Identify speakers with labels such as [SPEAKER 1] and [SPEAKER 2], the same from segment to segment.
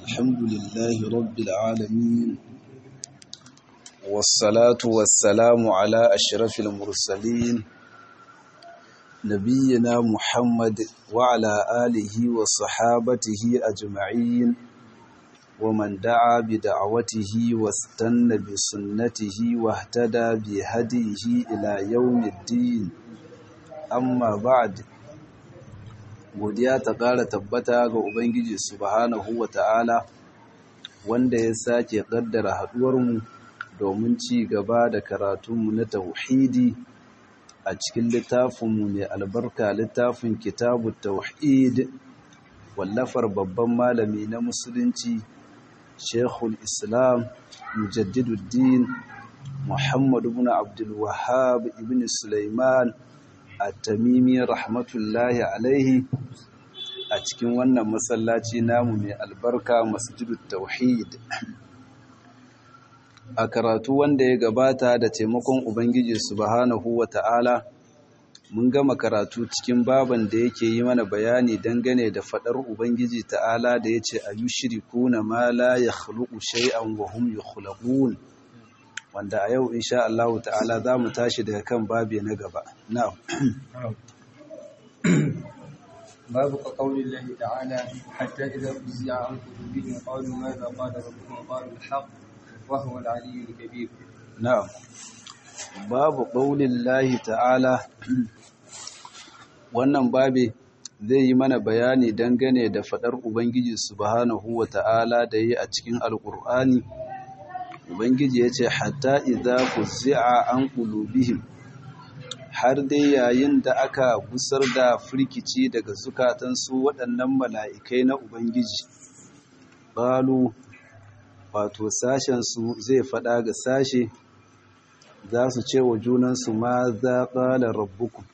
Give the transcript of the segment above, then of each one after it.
[SPEAKER 1] الحمد لله رب العالمين والصلاة والسلام على أشرف المرسلين نبينا محمد وعلى آله وصحابته أجمعين ومن دعا بدعوته واستنى بسنته واهتدى بهديه إلى يوم الدين amma ba'd godiya ta ƙara tabbata ga ubangiji subhanahu wata'ala wanda ya sake ƙaddara haɗuwarmu domin ci gaba da karatunmu na tauhidi a cikin littafinmu mai albarka littafin kitabu tauhid wallafar babban malami na musulunci shekul islam mujaddiduddin muhammadu ibn abdul wahhab ibn sulaiman at-tamimi rahmatullahi alaihi a cikin wannan masallaci namu mai albarka masjidut tauhid a karatu wanda ya gabata da taimakon ubangiji subhanahu wata'ala mun gama karatu cikin baban da yake yi mana bayani dangane da fadar ubangiji ta'ala da yace ayushrikuna ma la yakhluqu shay'an wa hum yukhlaqun wanda a yau insha Allah ta'ala za mu tashi daga kan babi na gaba na'am
[SPEAKER 2] babu قول الله تعالى حتى إذا فزع عن قلوبهم قالوا ماذا قال ربكم قالوا الحق وهو العلي الكبير
[SPEAKER 1] na'am babu qaulillahi ta'ala wannan babi zai yi mana bayani dangane da fadar ubangiji subhanahu wa ta'ala da yi a cikin alqur'ani ubangiji ya ce hatta idza fuzzi'a an qulubihim har dai yayin da aka gusar da firkici daga zukatansu waɗannan mala'ikai na ubangiji qalu wato sashen su zai faɗa ga sashe za su ce wa junansu ma za ƙala rabbukum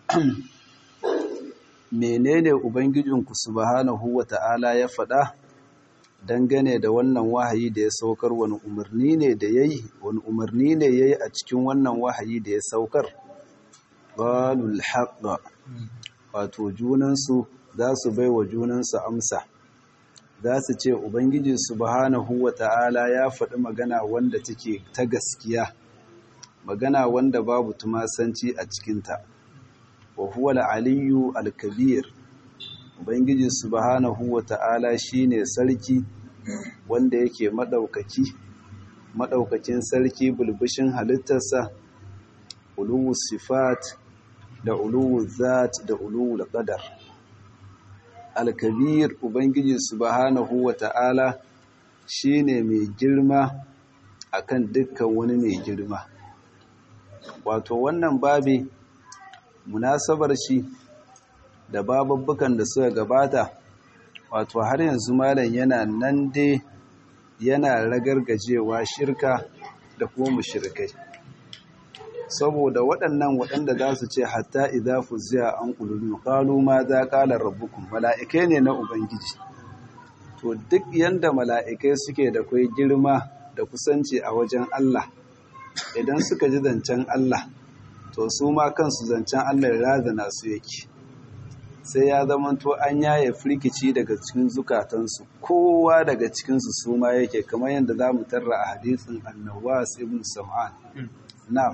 [SPEAKER 1] menene ubangijinku subhanahu wa ta'ala ya faɗa dangane da wannan wahayi da ya saukar wani umarni ne da yayi wani umarni ne yayi a cikin wannan wahayi da ya saukar qalul haqqa wato junansu za su bai wa junansu amsa za su ce ubangiji subhanahu wata'ala ya faɗi magana wanda take ta gaskiya magana wanda babu tumasanci a cikinta wa huwa al-aliyyu al-kabir ubangiji subhanahu wata'ala shine sarki wanda yake madaukaki madaukakin sarki bulbushin halittarsa uluwu sifat da uluwu zat da uluwu qadar al-kabir ubangiji subhanahu wata'ala shine mai girma akan dukkan wani mai girma wato wannan babi munasabar shi da bababbukan da suka gabata wato har yanzu malam yana nan dai yana ragargajewa shirka da kuma mushrikai saboda waɗannan waɗanda za su ce hatta idza fuziya an qulubi qalu ma za qala rabbukum mala'ikai ne na ubangiji to duk yanda mala'ikai suke da kai girma da kusanci a wajen Allah idan suka ji zancen Allah to su ma kansu zancen Allah razana su yake sai ya zamanto an yaye firkici daga cikin zukatansu kowa daga cikinsu su ma yake kamar yadda za mu tarra a hadisin annawas ibn sam'an na'am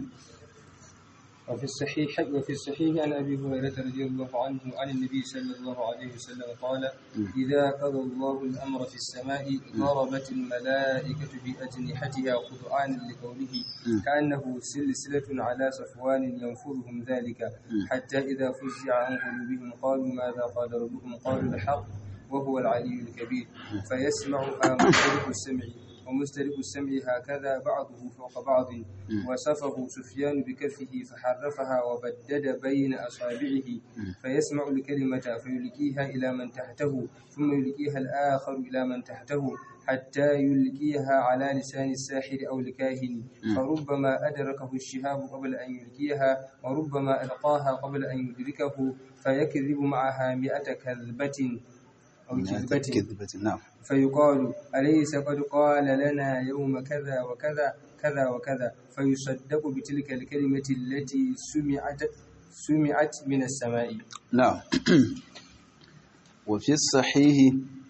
[SPEAKER 2] وفي الصحيح وفي الصحيح عن ابي هريره رضي الله عنه عن النبي صلى الله عليه وسلم قال اذا قضى الله الامر في السماء ضربت الملائكه باجنحتها خضعانا لقوله كانه سلسله على صفوان ينفرهم ذلك حتى اذا فزع عن قلوبهم قالوا ماذا قال ربكم قالوا الحق وهو العلي الكبير فيسمعها مسترق السمع ومسترق السمع هكذا بعضه فوق بعض وصفه سفيان بكفه فحرفها وبدد بين أصابعه فيسمع الكلمة فيلقيها إلى من تحته ثم يلقيها الآخر إلى من تحته حتى يلقيها على لسان الساحر أو الكاهن فربما أدركه الشهاب قبل أن يلقيها وربما ألقاها قبل أن يدركه فيكذب معها مئة كذبة أو كذبة
[SPEAKER 1] نعم
[SPEAKER 2] فيقال أليس قد قال لنا يوم كذا وكذا كذا وكذا فيصدق بتلك الكلمة التي سمعت سمعت من السماء
[SPEAKER 1] نعم وفي الصحيح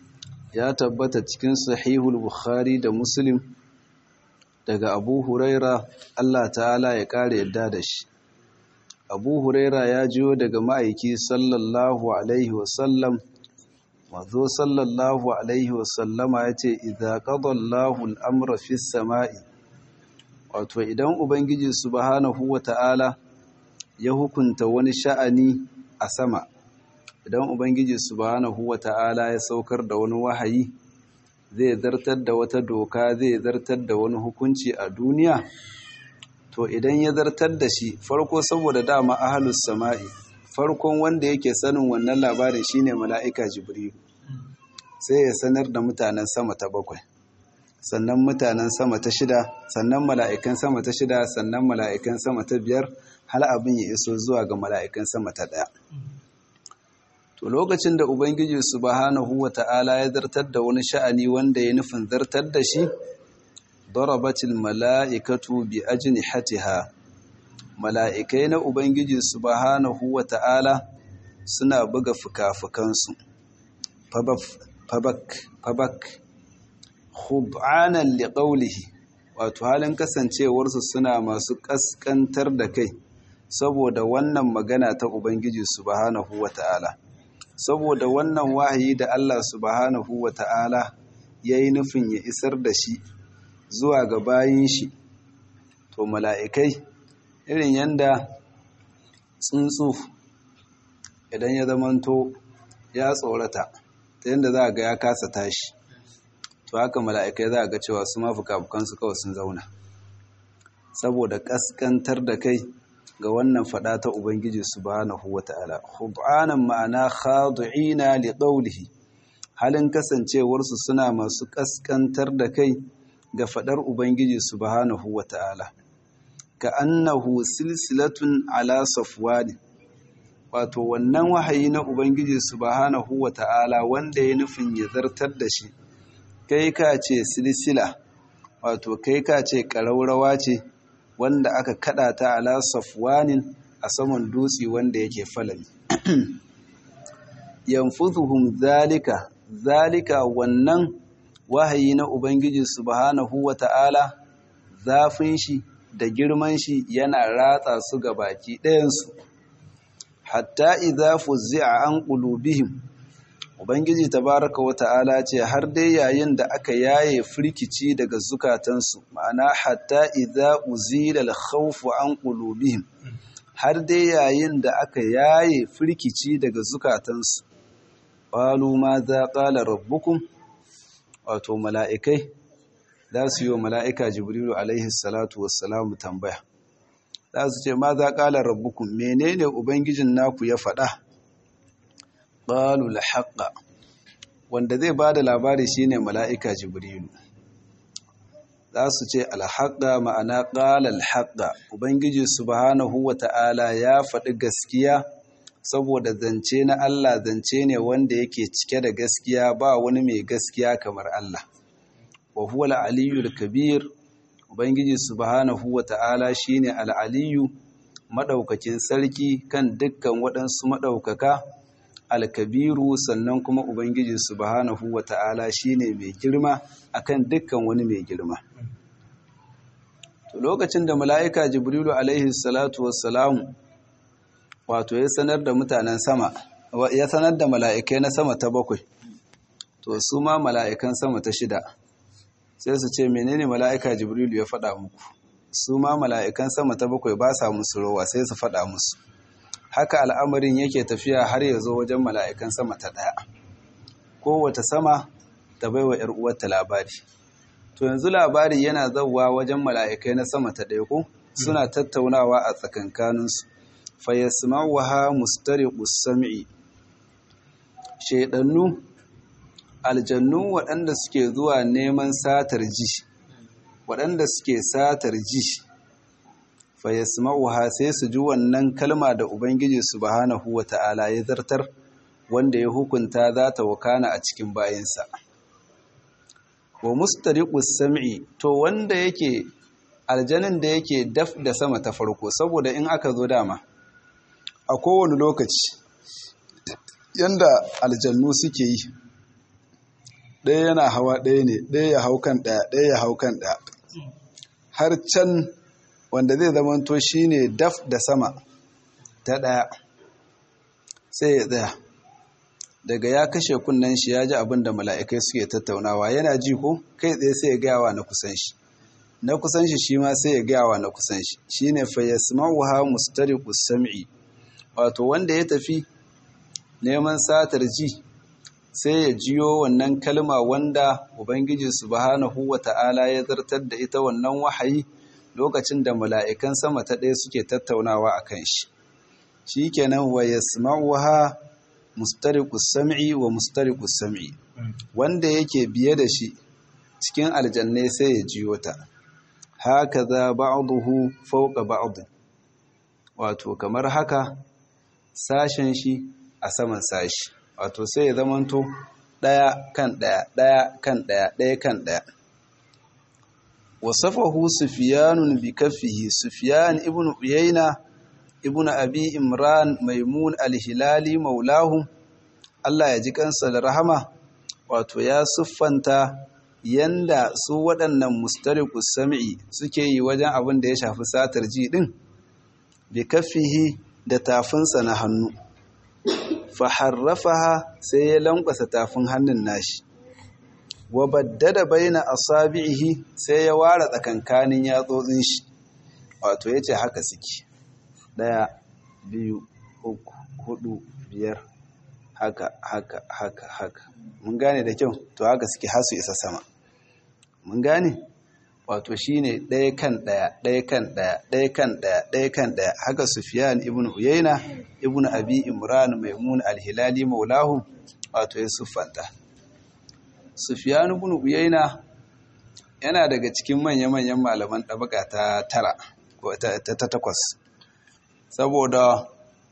[SPEAKER 1] ya tabbata cikin sahihul bukhari da muslim daga abu huraira Allah ta'ala ya kare yadda da shi abu huraira ya jiyo daga ma'aiki sallallahu alaihi wasallam mazo sallallahu alaihi wasallama ya ce idha qadallahu al'amra fi sama'i wato idan ubangiji subhanahu wa ta'ala ya hukunta wani sha'ani a sama idan ubangiji subhanahu wa ta'ala ya saukar da wani wahayi zai zartar da wata doka zai zartar da wani hukunci a duniya to idan ya zartar da shi farko saboda dama ahalus sama'i farkon wanda yake sanin wannan labarin shine mala'ika jibrilu sai ya sanar da mutanen sama ta bakwai sannan mutanen sama ta shida sannan mala'ikan sama ta shida sannan mala'ikan sama ta biyar hal abin ya iso zuwa ga mala'ikan sama ta ɗaya to lokacin da ubangiji subhanahu wata'ala ya zartar da wani sha'ani wanda ya nufin zartar da shi darabatil mala'ikatu bi ajnihatiha mala'ikai na ubangiji subhanahu wata'ala suna buga fuka-fukansu fabak fabak khub'anan liqawlihi wato halin kasancewarsu suna masu kaskantar da kai saboda wannan magana ta ubangiji subhanahu wata'ala saboda wannan wahayi da Allah subhanahu wa ta'ala ya yi nufin ya isar da shi zuwa ga bayin shi to mala'ikai irin yanda tsuntsu idan ya zamanto ya tsorata ta yadda za a ga ya kasa tashi to haka mala'ikai za a ga cewa su mafuka-fukansu kawai sun zauna saboda ƙasƙantar da kai ga wannan fada ta Ubangiji subhanahu wata'ala khud'anan ma'ana khadi'ina li qawlihi halin kasancewarsu suna masu kaskantar da kai ga fadar Ubangiji subhanahu wata'ala ka annahu silsilatun ala safwani wato wannan wahayi na Ubangiji subhanahu wata'ala wanda ya nufin ya zartar da shi kai ka ce silsila wato kai ka ce ƙaraurawa ce wanda aka kada ta ala safwanin a saman dutse wanda yake falali yanfuzuhum zalika zalika wannan wahayi na ubangiji subhanahu wata'ala zafin shi da girman shi yana ratsa su ga baki ɗayansu hatta idza fuzzi'a an qulubihim ubangiji tabaraka wata'ala ce har dai yayin da aka yaye firkici daga zukatansu ma'ana hatta idza uzila al-khawfu an qulubihim har dai yayin da aka yaye firkici daga zukatansu qalu ma za qala rabbukum wato mala'ikai za su yi wa mala'ika jibrilu alaihi salatu wassalamu tambaya za su ce ma za qala rabbukum menene ubangijin naku ya faɗa qalu al wanda zai ba da labari shine mala'ika jibrilu za su ce alhaƙa ma'ana ƙala alhaƙa ubangiji subhanahu wa ta'ala ya faɗi gaskiya saboda zance na Allah zance ne wanda yake cike da gaskiya ba wani mai gaskiya kamar Allah wa huwa al-aliyyul kabir ubangiji subhanahu wa ta'ala shine al-aliyyu madaukakin sarki kan dukkan waɗansu madaukaka al-kabiru sannan kuma ubangiji subhanahu wa ta'ala shine mai girma akan dukkan wani mai girma to lokacin da mala'ika jibrilu alaihi salatu wassalamu wato ya sanar da mutanen sama ya sanar da mala'ikai na sama ta bakwai to su ma mala'ikan sama ta shida sai su ce menene mala'ika jibrilu ya faɗa muku su ma mala'ikan sama ta bakwai ba sa musu rowa sai su faɗa musu haka al'amarin yake tafiya har ya zo wajen mala'ikan sama ta ɗaya kowace sama ta baiwa ‘yar uwarta labari to yanzu labari yana zauwa wajen mala'ikai na sama ta ɗaya ko suna tattaunawa a tsakankaninsu fayyasma'uwa mustariqus sam'i shaidannu aljannu waɗanda suke zuwa neman satar ji waɗanda suke satar ji fayyasma'uwa sai su ji wannan kalma da ubangiji subhanahu wata'ala ya zartar wanda ya hukunta za ta wakana a cikin bayansa wa mustariqus sam'i to wanda yake aljanin da yake daf da sama ta farko saboda in aka zo dama a kowane lokaci yanda aljannu suke yi ɗaya yana hawa ɗaya ne ɗaya ya hau kan ɗaya ɗaya ya hau kan ɗaya har can wanda zai zamanto shi ne daf da sama ta ɗaya sai ya tsaya daga ya kashe kunnen shi ya ji abin da mala'ikai suke tattaunawa yana ji ko kai tsaye sai ya gayawa na kusan shi na kusan shi shi ma sai ya gayawa na kusan shi shi ne fayyasma'uha mustariqus sam'i wato wanda ya tafi neman satar ji sai ya jiyo wannan kalma wanda ubangiji subhanahu wata'ala ya zartar da ita wannan wahayi lokacin da mala'ikan sama ta ɗaya suke tattaunawa a kan shi shi kenan wa yasma'uha mustariqus sam'i wa mustariqus sam'i wanda yake biye da shi cikin aljannai sai ya jiyo ta haka za ba'duhu fawqa ba'd wato kamar haka sashen shi a saman sashi wato sai ya zamanto ɗaya kan ɗaya ɗaya kan ɗaya ɗaya kan ɗaya wasafahu sufiyanun bi kaffihi sufiyan ibn uyayna ibn abi imran maimun al-hilali maulahu Allah ya ji kansa da rahama wato ya siffanta yanda su waɗannan mustariqus sam'i suke yi wajen abin da ya shafi satar ji din bi kaffihi da tafinsa na hannu faharrafaha sai ya lankwasa tafin hannun nashi wa baddada baina asabihi sai ya ware tsakankanin yatsotsin shi wato yace haka suke daya biyu uku hudu biyar haka haka haka haka mun gane da kyau to haka suke hasu isa sama mun gane wato shine ɗaya kan ɗaya ɗaya kan ɗaya ɗaya kan ɗaya ɗaya kan ɗaya haka Sufyan ibn Uyayna ibn Abi Imran Maimun al-Hilali maulahu wato ya siffanta Sufyan ibn Uyayna yana daga cikin manya-manyan malaman ɗabaka ta tara ko ta takwas saboda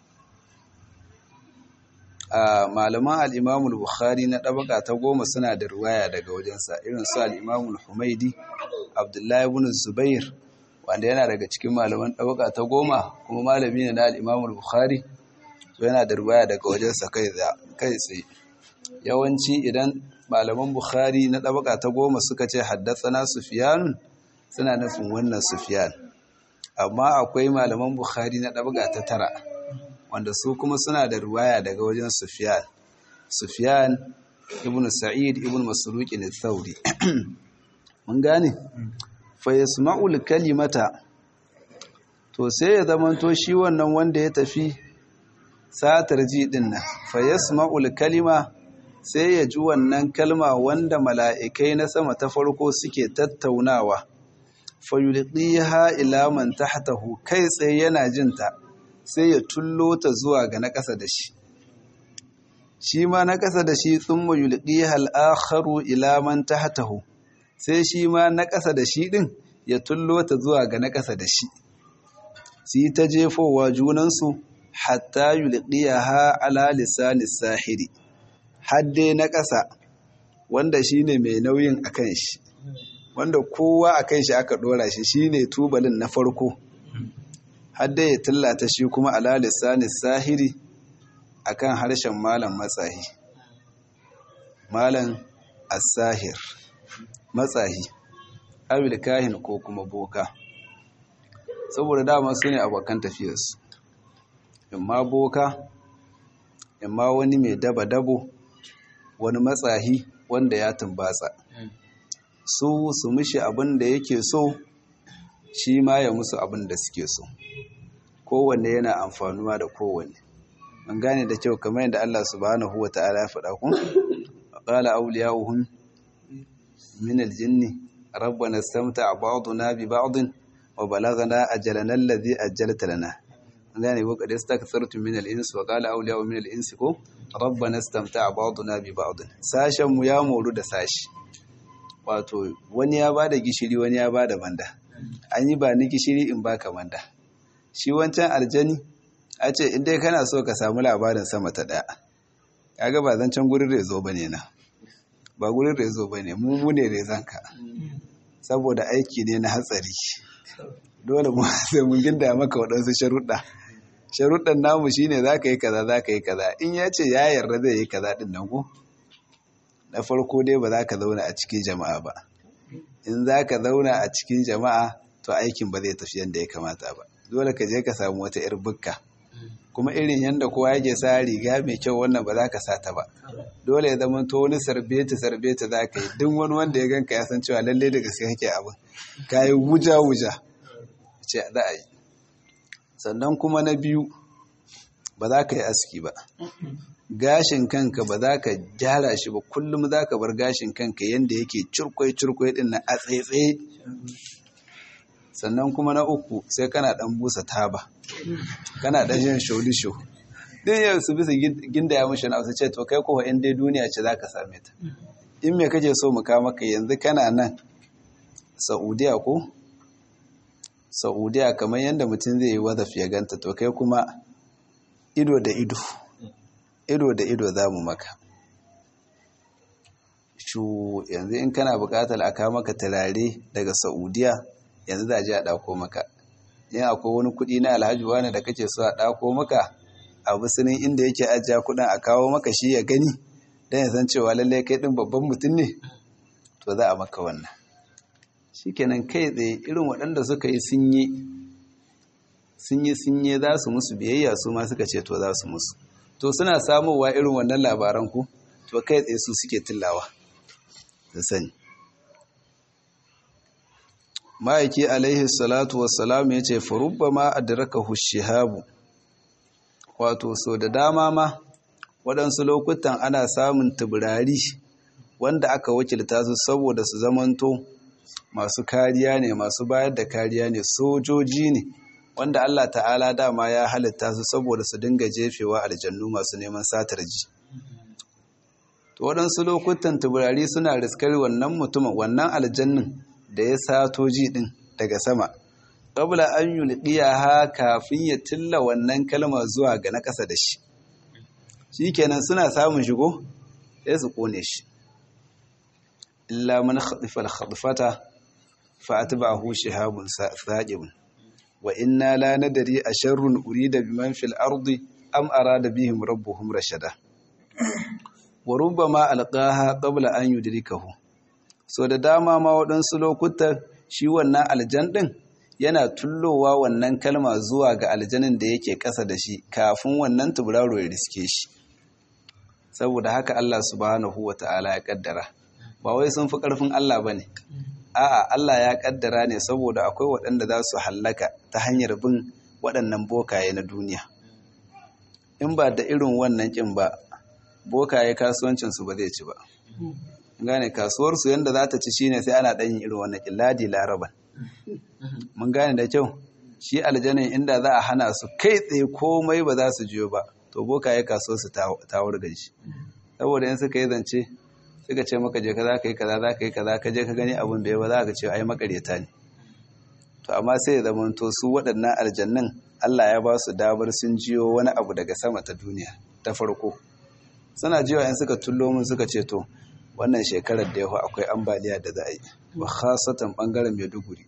[SPEAKER 1] malaman al'imamul bukhari na ɗabaka ta goma suna da ruwaya daga wajensa irin su al'imamul humaidi abdullahi ibn zubair wanda yana daga cikin malaman ɗabaka ta goma kuma malami ne na al'imamul bukhari to yana da ruwaya daga wajensa kai tsaye yawanci idan malaman bukhari na ɗabaka ta goma suka ce haddasa na sufiyanun suna nufin wannan sufiyan amma akwai malaman bukhari na ɗabaka ta tara wanda su kuma suna da ruwaya daga wajen Sufyan Sufyan ibn Sa'id ibn Masruq al-Thawri mun gane fa yasma'ul kalimata to sai ya zamanto shi wannan wanda ya tafi satar ji din nan fa yasma'ul kalima sai ya ji wannan kalma wanda mala'ikai na sama ta farko suke tattaunawa fa yulqiha ila man tahtahu kai tsaye yana jinta sai ya tullo ta zuwa ga na ƙasa da shi shi ma na ƙasa da shi tsumma yulqi hal akharu ila man tahtahu sai shi ma na ƙasa da shi din ya tullo ta zuwa ga na ƙasa da shi su ta jefowa junansu hatta yulqiyaha ala lisani sahiri hadde na ƙasa wanda shine mai nauyin akan shi wanda kowa akan shi aka dora shi shine tubalin na farko hadda ya tallata shi kuma ala lissanin sahiri akan harshen malam matsahi malam as-sahir matsahi abil kahin ko kuma boka saboda dama su ne abokan tafiyarsu imma boka imma wani mai daba-dabo wani matsahi wanda ya tumbatsa su su mishi abin da yake so shi ma ya musu abin da suke so kowanne yana amfanuwa da kowanne an gane da kyau kamar yadda Allah subhanahu wa ta'ala ya faɗa kun qala awliya'uhum min al-jinni rabbana istamta'a ba'duna bi ba'd wa balaghana ajalana alladhi ajjalta lana an gane ko kad istakthartu min al-insi wa qala awliya'u min al-insi ko rabbana istamta'a ba'duna bi ba'd sashen mu ya moru da sashi wato wani ya bada gishiri wani ya bada banda an yi ba ni gishiri in baka manda shi wancan aljani a ce in dai kana so ka samu labarin sama ta daya kaga ba zancen gurin rezo bane na ba gurin rezo bane mu mu ne rezanka saboda aiki ne na hatsari dole mu sai mun ginda maka waɗansu sharuɗa sharuɗan namu shine zaka yi kaza zaka yi kaza in ya ce ya yarda zai yi kaza din nan ko na farko dai ba za ka zauna a cikin jama'a ba in za ka zauna a cikin jama'a to aikin ba zai tafi yadda ya kamata ba dole ka je ka samu wata 'yar bukka kuma irin yadda kowa yake sa riga mai kyau wannan ba za ka sa ta ba dole ya zama to wani sarbeta sarbeta za ka yi duk wani wanda ya ganka ya san cewa lalle da gaske kake abin ka yi wuja wuja ce za a yi sannan kuma na biyu ba za ka yi aski ba gashin kanka ba za ka gyara shi ba kullum za ka bar gashin kanka yadda yake curkwai curkwai din na a tsaitsaye sannan kuma na uku sai kana dan busa taba kana dan yin sholisho din yau su bisa ginda ya mushi na su ce to kai kowa in dai duniya ce za ka same ta in me kake so mu kawo maka yanzu kana nan saudiya ko saudiya kamar yadda mutum zai yi wadaf ya ganta to kai kuma ido da ido ido da ido za mu maka shu yanzu in kana bukatar a kawo maka turare daga saudiya yanzu za a ji a ɗako maka yin akwai wani kuɗi na alhaji wani da kake so a ɗako maka a musulun inda yake ajiya kuɗin a kawo maka shi ya gani don ya san cewa lallai kai ɗin babban mutum ne to za a maka wannan shi kenan kai tsaye irin waɗanda suka yi sun yi sun yi sun yi za su musu biyayya su ma suka ce to za su musu to suna samowa irin wannan labaran ku to kai tsaye su suke tillawa da sani ma'aiki alaihi salatu wassalam ya ce farubba ma adraka hushihabu wato so da dama ma waɗansu lokutan ana samun tubirari wanda aka wakilta su saboda su zamanto masu kariya ne masu bayar da kariya ne sojoji ne wanda Allah ta'ala dama ya halitta su saboda su dinga jefewa aljannu masu neman satar ji to waɗansu lokutan tuburari suna riskar wannan mutumin wannan aljannin da ya sato ji din daga sama qabla an yulqiyaha kafin ya tilla wannan kalma zuwa ga na ƙasa da shi shikenan suna samun shigo sai su kone shi illa man khatifa al-khadfata fa atba'ahu shihabun saqibun wa inna la nadri asharrun urida biman fil ardi am arada bihim rabbuhum rashada wa rubbama alqaha qabla an yudrikahu so da dama ma waɗansu lokutan shi wannan aljan din yana tullowa wannan kalma zuwa ga aljanin da yake ƙasa da shi kafin wannan tuburaro ya riske shi saboda haka Allah subhanahu wata'ala ya kaddara ba wai sun fi ƙarfin Allah bane a'a Allah ya kaddara ne saboda akwai waɗanda za su hallaka ta hanyar bin waɗannan bokaye na duniya in ba da irin wannan kin ba bokaye kasuwancinsu ba zai ci ba gane kasuwarsu yadda za ta ci shine sai ana ɗanyin irin wannan kin ladi laraban mun gane da kyau shi aljanin inda za a hana su kai tsaye komai ba za su jiyo ba to bokaye kasuwarsu ta wurgan shi saboda in suka yi zance suka ce maka je ka za ka yi kaza za ka yi kaza ka je ka gani abin da ya ba za ka ce ai makareta ne to amma sai ya zama to su waɗannan aljannan Allah ya ba su damar sun jiyo wani abu daga sama ta duniya ta farko suna jiwa in suka tullo mun suka ce to wannan shekarar da yawa akwai ambaliya da za a yi wa khasatan bangaren Maiduguri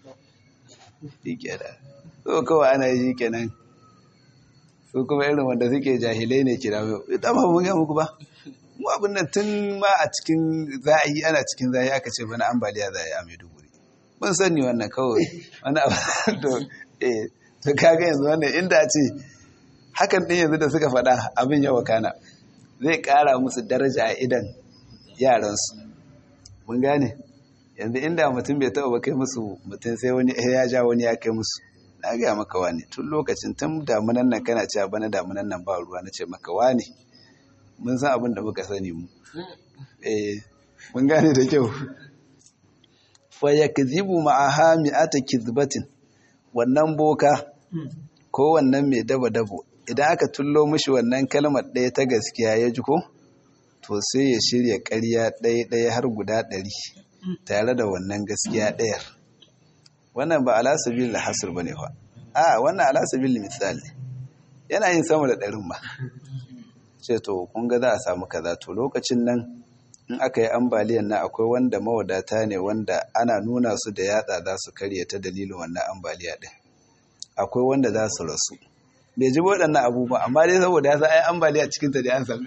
[SPEAKER 1] da so kawai ana yi kenan su kuma irin wanda suke jahilai ne kira ita ba mun ga muku ba mu abin nan tun ma a cikin za a yi ana cikin za a yi aka ce bana ambaliya za a yi a maiduguri mun sani wannan kawai wani abu to eh to kaga yanzu wannan inda ce hakan din yanzu da suka faɗa abin yawa kana zai ƙara musu daraja a idan yaransu mun gane yanzu inda mutum bai taɓa ba kai musu mutum sai wani ya ja wani ya kai musu na gaya maka wani tun lokacin tun damunan nan kana cewa bana damunan nan ba ruwa na ce maka wani mun san abin da muka sani mu eh mun gane da kyau fa yakzibu ma'aha mi'ata kizbatin wannan boka ko wannan mai daba dabo idan aka tullo mishi wannan kalmar ɗaya ta gaskiya ya ji ko to sai ya shirya ƙarya ɗaya ɗaya har guda ɗari tare da wannan gaskiya ɗayar wannan ba ala sabil hasr bane fa a wannan ala sabil misali yana yin sama da ɗarin ma ce to kun ga za a samu kaza to lokacin nan in aka yi ambaliyan na akwai wanda mawadata ne wanda ana nuna su da yatsa za su karya ta dalilin wannan ambaliya din akwai wanda za su rasu bai ji waɗannan abubuwa amma dai saboda ya sa ai ambaliya cikin ta da an sami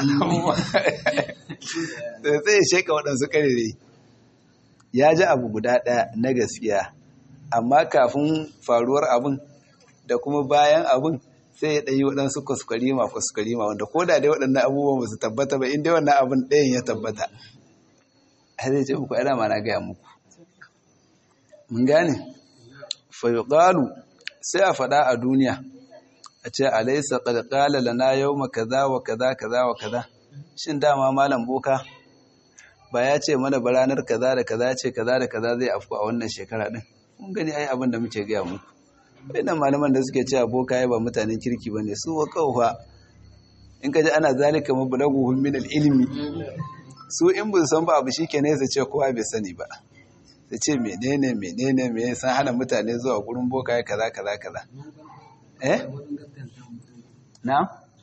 [SPEAKER 1] sai sai ya sheka waɗansu karere ya ji abu guda ɗaya na gaskiya amma kafin faruwar abin da kuma bayan abin sai ya ɗanyi waɗansu kuskurima kuskurima wanda ko da dai waɗannan abubuwan ba su tabbata ba inda wannan abin ɗayan ya tabbata har zai ce muku ana ma na gaya muku mun gane fayuqalu sai a faɗa a duniya a ce alaysa qad qala lana yawma kaza wa kaza kaza wa kaza shin dama malam boka ba ya ce mana ba ranar kaza da kaza ce kaza da kaza zai afku a wannan shekara din mun gani ai abin da muke gaya muku wannan malaman da suke cewa boka ya ba mutanen kirki bane su wa kaufa in ka ji ana zalika mablaguhum min al-ilmi su in bin san ba abu shikenan su ce kowa bai sani ba su ce menene menene me san hana mutane zuwa gurin boka ya kaza kaza kaza eh na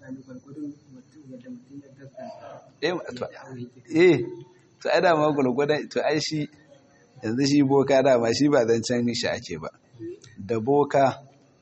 [SPEAKER 1] eh to ai dama gulgudan to ai shi yanzu shi boka dama shi ba zancen shi ake ba da boka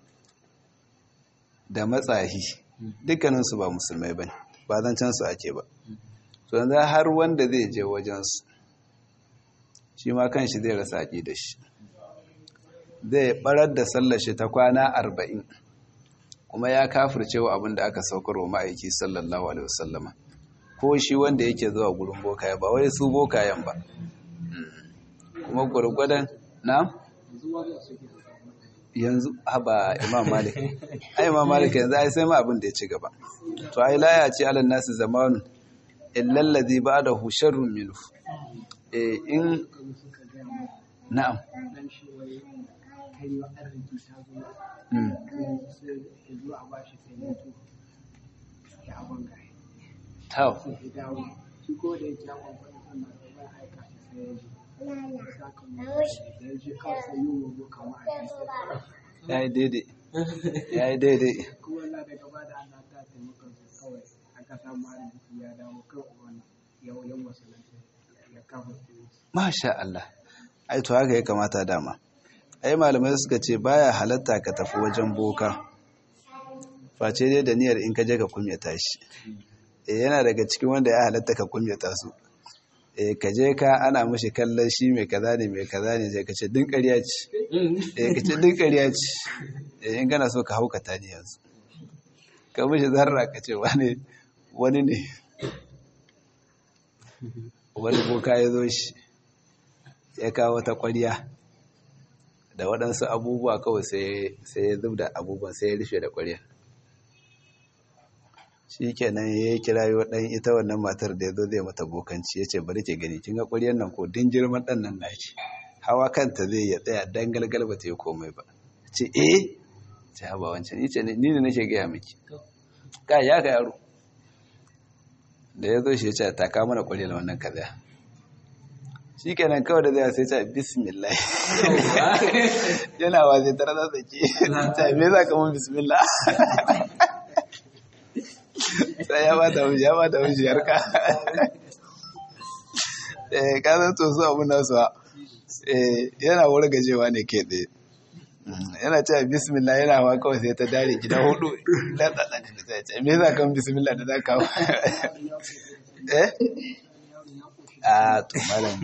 [SPEAKER 1] da matsahi dukkaninsu ba musulmai ba ba zancen su ake ba to yanzu har wanda zai je wajensu shi ma kan shi zai rasa aƙi da shi zai barar da sallar shi ta kwana arba'in kuma ya kafirce wa abin da aka saukar wa ma'aiki sallallahu alaihi wasallama ko shi wanda yake zuwa gurin bokaye ba wai su bokayen ba kuma gwargwadon na yanzu haba imam malik ai imam malik yanzu ai sai ma abin da ya ci gaba to ai laya ce alal nasu zamanu illal ladhi ba'dahu sharrun minhu eh in na'am Tau. Ya yi daidai. Ya yi daidai. Masha Allah. Ai, to haka ya kamata dama. Ai, malamai suka ce baya halatta ka tafi wajen boka. Face dai da niyyar in ka je ka kumyata shi. E, yana daga cikin wanda ya halatta ka kumyata su. E, ka je ka ana mashi kallon shi mai kaza ne mai kaza ne sai ka ce din ƙarya ce. E, ka ce din ƙarya ce. E, in kana so ka haukata ni yanzu. Ka mashi zarra ka ce wani wani ne. Wani boka ya zo shi. Ya kawo ta ƙwarya. Da waɗansu abubuwa kawai sai ya zub da abubuwan sai ya rufe da ƙwarya. shi kenan ya yi kirayo ɗan ita wannan matar da ya zo zai mata bokanci ya ce bari ke gani kin ga ƙuryar nan ko din girman ɗan nan nashi hawa kanta zai ya tsaya dan galgal ba ta yi komai ba ce eh ce haba wancan ni ce ni ne nake gaya miki ka ya ga yaro da ya zo shi ya ce ta ka mana ƙuryar wannan kaza shi kenan kawai da zai sai ce bismillah yana wa zai tara da tsaki ta me za ka mun bismillah sai ya bata mishi ya bata mishi yarka eh ka san to su abun nasu eh yana wuri gajewa ne ke tsaye yana cewa bismillah yana hawa kawai sai ta dare gida hudu da da da da ce me za ka bismillah da za ka eh a to malam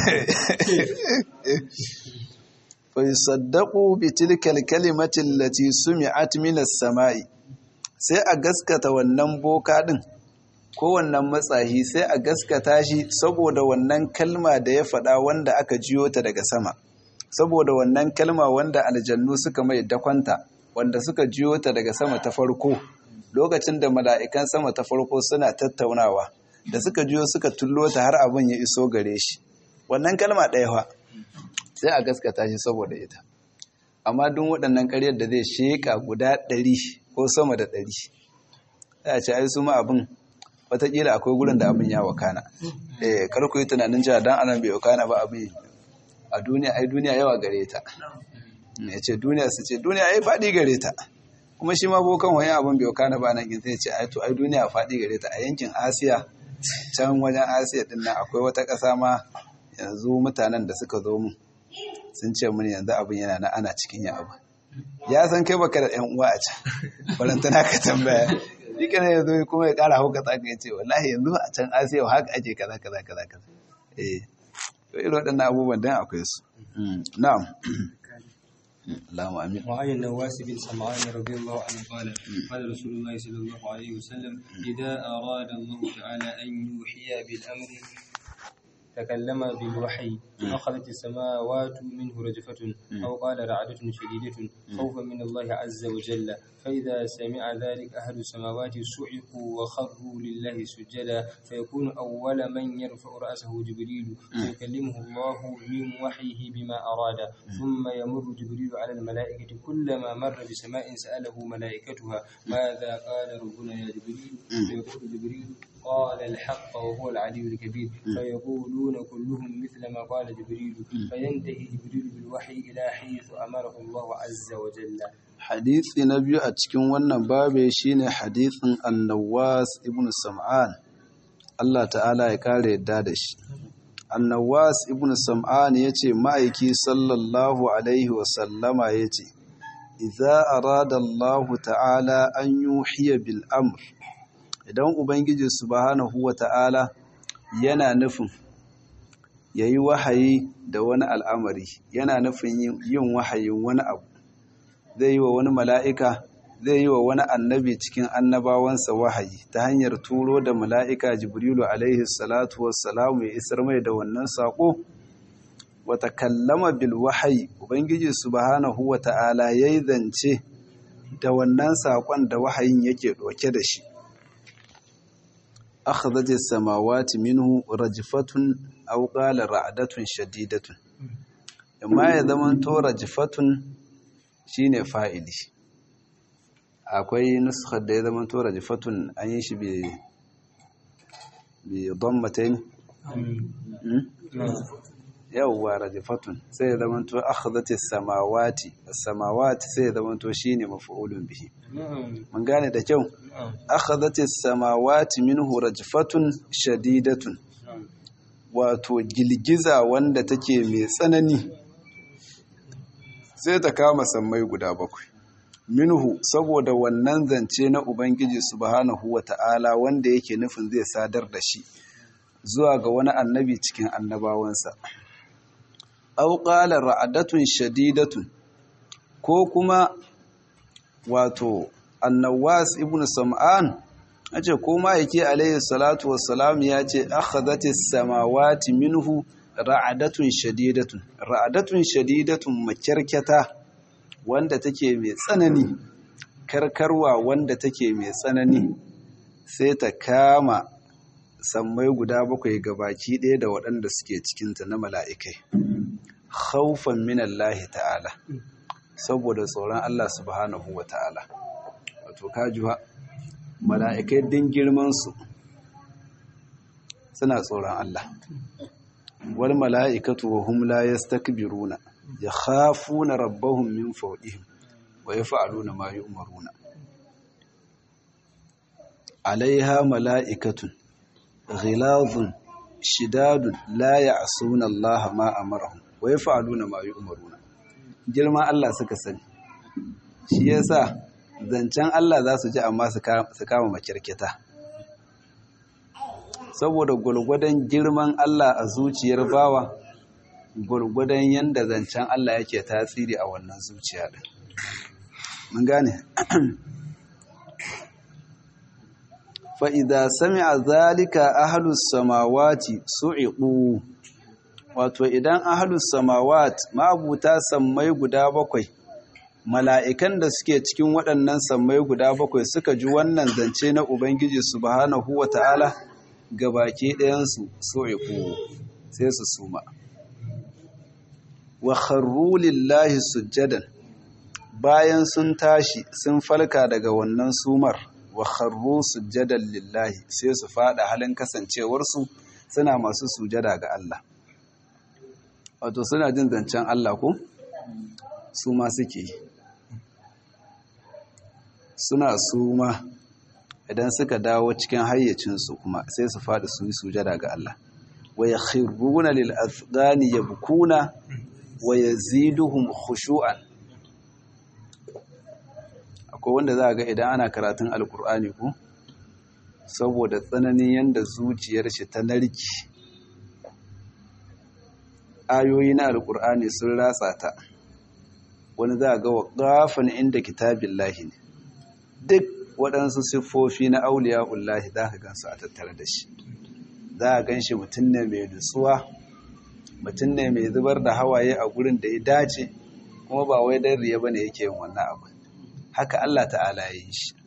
[SPEAKER 1] fa yusaddaqu bi tilka al-kalimati allati sumi'at min as-sama'i sai a gaskata wannan boka ɗin ko wannan matsahi sai a gaskata shi saboda wannan kalma da ya faɗa wanda aka jiyo ta daga sama saboda wannan kalma wanda aljannu suka mai dakwanta wanda suka jiyo ta daga sama ta farko lokacin da mala'ikan sama ta farko suna tattaunawa da suka jiyo suka tullo ta har abin ya iso gare shi wannan kalma ɗaya fa sai a gaskata shi saboda ita amma duk waɗannan ƙaryar da zai sheƙa guda ɗari ko sama da ɗari ya ce ai su ma abin watakila akwai gurin da abin ya wakana eh karku yi tunanin cewa dan anan bai wakana ba abin a duniya ai duniya yawa gare ta ya ce duniya su ce duniya ai faɗi gare ta kuma shi ma bokan wani abin bai wakana ba nan in sai ce ai to ai duniya faɗi gare ta a yankin asiya can wajen asiya din nan akwai wata ƙasa ma yanzu mutanen da suka zo mu sun ce mini yanzu abin yana na ana cikin yin abu ya san kai baka da yan uwa a can barantana ka tambaya shi kana yanzu kuma ya kara hauka ta ka ce wallahi yanzu a can asiya haka ake kaza kaza kaza kaza eh to irin waɗannan abubuwan dan akwai su na'am اللهم امين
[SPEAKER 2] وعن النواس بن سمعان رضي الله عنه قال قال رسول الله صلى الله عليه وسلم إذا أراد الله تعالى أن يوحي بالأمر تكلم بالوحي أخذت السماوات منه رجفة أو قال رعدة شديدة خوفا من الله عز وجل فإذا سمع ذلك أهل السماوات صعقوا وخروا لله سجدا فيكون أول من يرفع رأسه جبريل فيكلمه الله من وحيه بما أراد ثم يمر جبريل على الملائكة كلما مر بسماء سأله ملائكتها ماذا قال ربنا يا جبريل فيقول جبريل قال الحق وهو العلي الكبير فيقولون كلهم مثل ما قال جبريل فينتهي جبريل بالوحي إلى حيث أمره الله عز وجل
[SPEAKER 1] hadisi na biyu a cikin wannan babe shine hadisin annawas ibn sam'an Allah ta'ala ya kare yadda da shi annawas ibn sam'an yace ma'aiki sallallahu alaihi wa sallama yace idza arada Allah ta'ala an yuhiya bil amr idan ubangiji subhanahu wa ta'ala yana nufin yayi wahayi da wani al'amari yana nufin yin wahayin wani abu zai yi wa wani mala'ika zai yi wa wani annabi cikin annabawansa wahayi ta hanyar turo da mala'ika jibrilu alaihi salatu wassalamu ya isar mai da wannan saƙo wata kallama bil wahayi ubangiji subhanahu wa ta'ala ya yi zance da wannan saƙon da wahayin yake ɗauke da shi akhadhat samawati minhu rajfatun aw qala ra'datun shadidatun amma ya zaman to rajfatun shine fa'ili akwai nuskar da ya zama to rajfatun an yi shi bi bi dammatain yawwa rajfatun sai ya zama to akhadhat as-samawati as-samawati sai ya zama to shine maf'ulun bihi mun gane da kyau akhadhat as-samawati minhu rajfatun shadidatun wato gilgiza wanda take mai tsanani sai ta kama sammai guda bakwai minhu saboda wannan zance na ubangiji subhanahu wata'ala wanda yake nufin zai sadar da shi zuwa ga wani annabi cikin annabawansa aw qala ra'adatun shadidatun ko kuma wato annawas ibn sam'an ace ko ma yake alayhi salatu wassalam ya ce akhadhatis samawati minhu ra'adatun shadidatun ra'adatun shadidatun makyarkyata wanda take mai tsanani karkarwa wanda take mai tsanani sai ta kama sammai guda bakwai gabaki ɗaya da waɗanda suke cikinta na mala'ikai haufan minallahi ta'ala saboda tsoron Allah subhanahu wa ta'ala wato kajuwa mala'ikai din girmansu suna tsoron Allah wal mala'ikatu wa hum la yastakbiruna yakhafuna rabbahum min fawqihim wa yaf'aluna ma yu'maruna alaiha mala'ikatun ghilazun shidadun la ya'suna Allah ma amarahum wa yaf'aluna ma yu'maruna girman Allah suka sani shi yasa zancen Allah za su ji amma su kama makirkita saboda gwargwadon girman Allah a zuciyar bawa gwargwadon yadda zancen Allah yake tasiri a wannan zuciya din mun gane fa'ida sami a zalika ahalus samawati su'iƙu wato idan ahalus samawat ma'abuta sammai guda bakwai mala'ikan da suke cikin waɗannan sammai guda bakwai suka ji wannan zance na Ubangiji subhanahu wa ta'ala ga baki ɗayansu su'iƙu sai su suma wa kharru lillahi sujjadan bayan sun tashi sun falka daga wannan sumar wa kharru sujjadan lillahi sai su fada halin kasancewarsu suna masu sujada ga Allah wato suna jin zancen Allah ko su ma suke suna suma idan suka dawo cikin hayyacinsu kuma sai su fada su yi sujada ga Allah wa yakhruna lil azqani yabkuna wa yaziduhum khushu'an akwai wanda za ga idan ana karatun alkur'ani ko saboda tsananin yadda zuciyar shi ta narki ayoyi na alkur'ani sun ratsa ta wani za ga waƙafin inda kitabin lahi ne duk waɗansu siffofi na auliya ullahi za ka gansu a tattare da shi za a gan shi mutum ne mai nutsuwa mutum ne mai zubar da hawaye a gurin da ya dace kuma ba wai dan riya bane yake yin wannan abu haka Allah ta'ala ya yi shi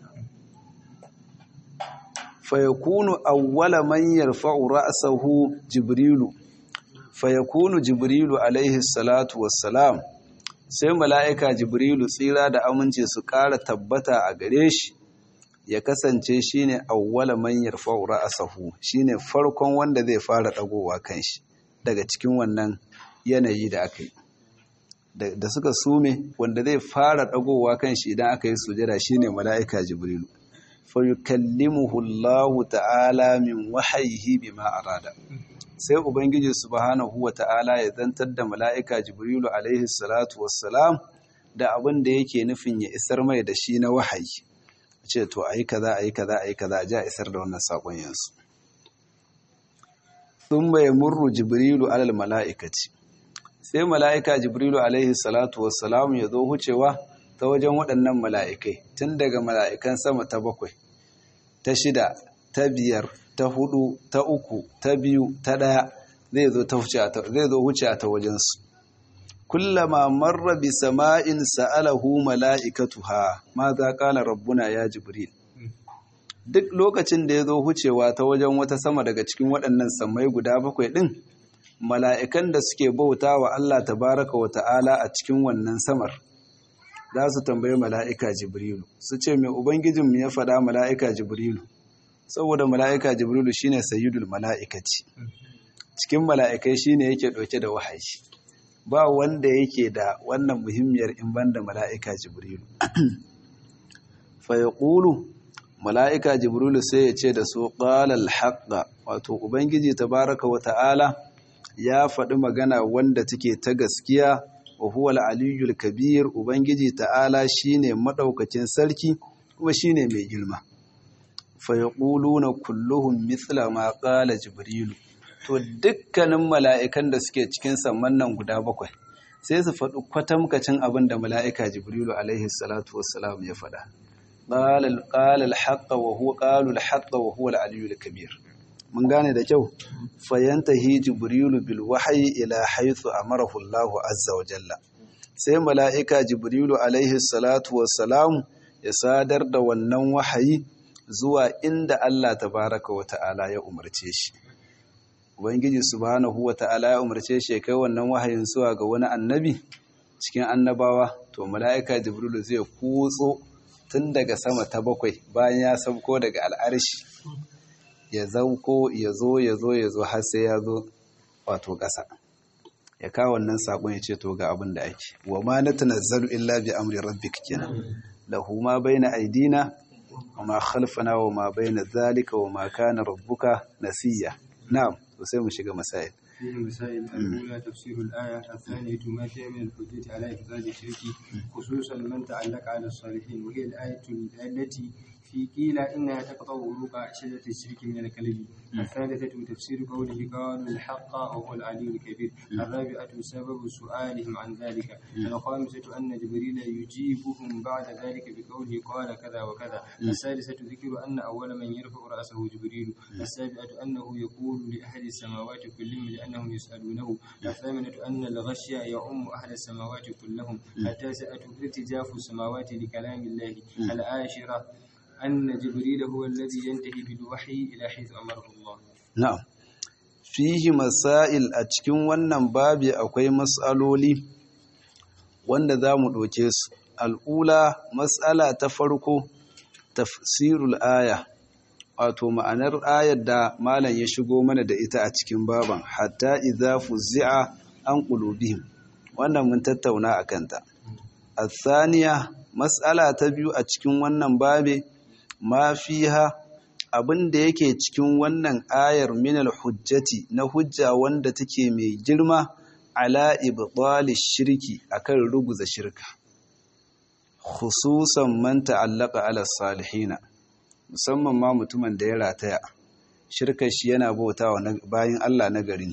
[SPEAKER 1] fa yakunu awwala man yarfa'u ra'sahu jibrilu fa yakunu jibrilu alaihi salatu wassalam sai mala'ika jibrilu tsira da amince su ƙara tabbata a gare shi ya kasance shine awwala man yarfa'u ra'sahu shine farkon wanda zai fara dagowa kanshi daga cikin wannan yanayi da aka yi da suka sume wanda zai fara dagowa kanshi idan aka yi sujada shine mala'ika jibrilu fa yukallimuhu Allah ta'ala min wahyihi bima arada sai ubangiji subhanahu wa ta'ala ya zantar da mala'ika jibrilu alaihi salatu wassalam da abin da yake nufin ya isar mai da shi na wahayi ce to ayi kaza ayi kaza ayi kaza a ji a isar da wannan sakon yansu thumma yamurru jibrilu alal mala'ikati sai mala'ika jibrilu alaihi salatu wassalam ya zo hucewa ta wajen waɗannan mala'ikai tun daga mala'ikan sama ta bakwai ta shida ta biyar ta hudu ta uku ta biyu ta ɗaya zai zo huce a ta wajensu kullama marra bi sama'in sa'alahu mala'ikatuha ma za ƙala rabbuna ya jibril duk lokacin da ya zo hucewa ta wajen wata sama daga cikin waɗannan sammai guda bakwai ɗin mala'ikan da suke bauta wa Allah tabaraka wa ta'ala a cikin wannan samar za su tambayi mala'ika jibrilu su ce mai ubangijinmu ya faɗa mala'ika jibrilu saboda mala'ika jibrilu shine sayyidul mala'ikaci cikin mala'ikai shine yake ɗauke da wahayi ba wanda yake da wannan muhimmiyar in banda mala'ika jibrilu fa yaqulu mala'ika jibrilu sai ya ce da su ƙalal haƙa wato ubangiji tabaraka wa ta'ala ya faɗi magana wanda take ta gaskiya wa huwa aliyul kabir ubangiji ta'ala shine madaukakin sarki kuma shine mai girma fa yaquluna kulluhum mithla ma qala jibrilu to dukkanin mala'ikan da suke cikin samman nan guda bakwai sai su faɗi kwatamkacin abin da mala'ika jibrilu alaihi salatu wassalam ya faɗa قال قال الحق وهو قالوا الحق وهو العلي الكبير mun gane da kyau fayantahi jibrilu bil wahyi ila haythu amarahu Allahu azza wa jalla sai mala'ika jibrilu alaihi salatu wassalam ya sadar da wannan wahayi zuwa inda Allah tabaraka wa ta'ala ya umarce shi ubangiji subhanahu wa ta'ala ya umarce shi kai wannan wahayin zuwa ga wani annabi cikin annabawa to mala'ika jibrilu zai kutso tun daga sama ta bakwai bayan ya sauko daga al'arshi ya zauko ya zo ya zo ya zo har sai ya zo wato ƙasa ya kawo wannan saƙon ya ce to ga abin da ake wa ma na tunazzalu illa bi amri rabbik kenan lahu ma baina aidina wa ma khalfana wa ma baina zalika wa ma kana rabbuka nasiya na'am to sai mu shiga masail
[SPEAKER 2] فيه مسائل الأولى تفسير الآية الثانية ما فيها من الحجة على إفراد الشرك خصوصا من تعلق على الصالحين وهي الآية التي في قيل إنها تقطع ورق شجرة الشرك من الكلب الثالثة تفسير قوله قالوا الحق وهو العلي الكبير الرابعة سبب سؤالهم عن ذلك الخامسة أن جبريل يجيبهم بعد ذلك بقوله قال كذا وكذا السادسة ذكر أن أول من يرفع رأسه جبريل السابعة أنه يقول لأهل السماوات كلهم لأنهم يسألونه الثامنة أن الغشي يعم أهل السماوات كلهم التاسعة ارتجاف السماوات لكلام الله العاشرة أن جبريل هو الذي ينتهي بالوحي إلى حيث أمره الله
[SPEAKER 1] na'am fihi masail a cikin wannan babi akwai mas'aloli wanda za mu ɗauke su al'ula mas'ala ta farko tafsirul aya wato ma'anar ayar da malam ya shigo mana da ita a cikin baban hatta idza fuzzi'a an qulubihim wannan mun tattauna a kanta الثانية mas'ala ta biyu a cikin wannan babe ma fiha abin da yake cikin wannan ayar minal hujjati na hujja wanda take mai girma ala ibtali shirki akan ruguza shirka khususan man ta'allaka ala salihina musamman ma mutumin da ya rataya shirkar shi yana bautawa bayin Allah na gari ne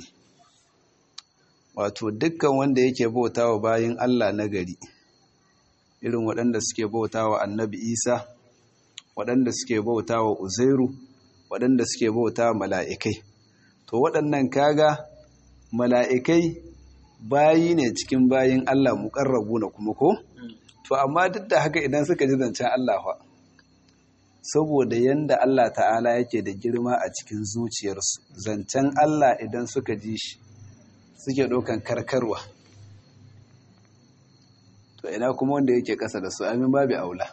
[SPEAKER 1] wato dukkan wanda yake bautawa bayin Allah na gari irin waɗanda suke bautawa annabi Isa waɗanda suke bautawa Uzairu waɗanda suke bautawa mala'ikai to waɗannan kaga mala'ikai bayi ne cikin bayin Allah muƙarrabu na kuma ko to amma duk da haka idan suka ji zancen Allah fa saboda yanda Allah ta'ala yake da girma a cikin zuciyarsu zancen Allah idan suka ji shi suke ɗaukan karkarwa to ina kuma wanda yake ƙasa da su amin babu aula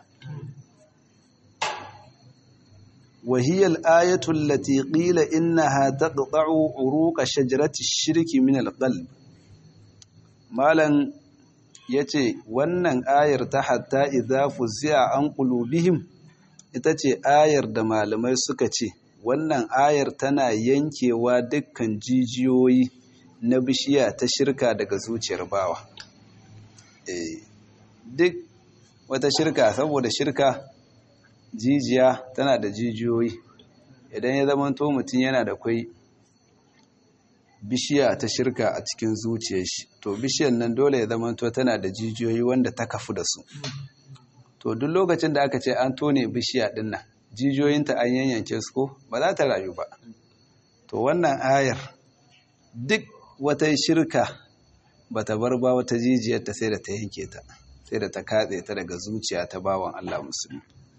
[SPEAKER 1] وهي الآية التي قيل إنها تقطع عروق شجرة الشرك من القلب مالا yace wannan ayar ta hatta idza fuzi'a an qulubihim ita ce ayar da malamai suka ce wannan ayar tana yankewa dukkan jijiyoyi na bishiya ta shirka daga zuciyar bawa eh duk wata shirka saboda shirka jijiya tana da jijiyoyi idan ya zama to mutum yana da kwai bishiya ta shirka a cikin zuciyar shi to bishiyar nan dole ya zama to tana da jijiyoyi wanda ta kafu da su to duk lokacin da aka ce an tone bishiya din nan jijiyoyinta an yanyanke su ko ba za ta rayu ba to wannan ayar duk wata shirka ba ta bar ba wata jijiyar ta sai da ta yanke ta sai da ta katse ta daga zuciya ta bawan Allah musulmi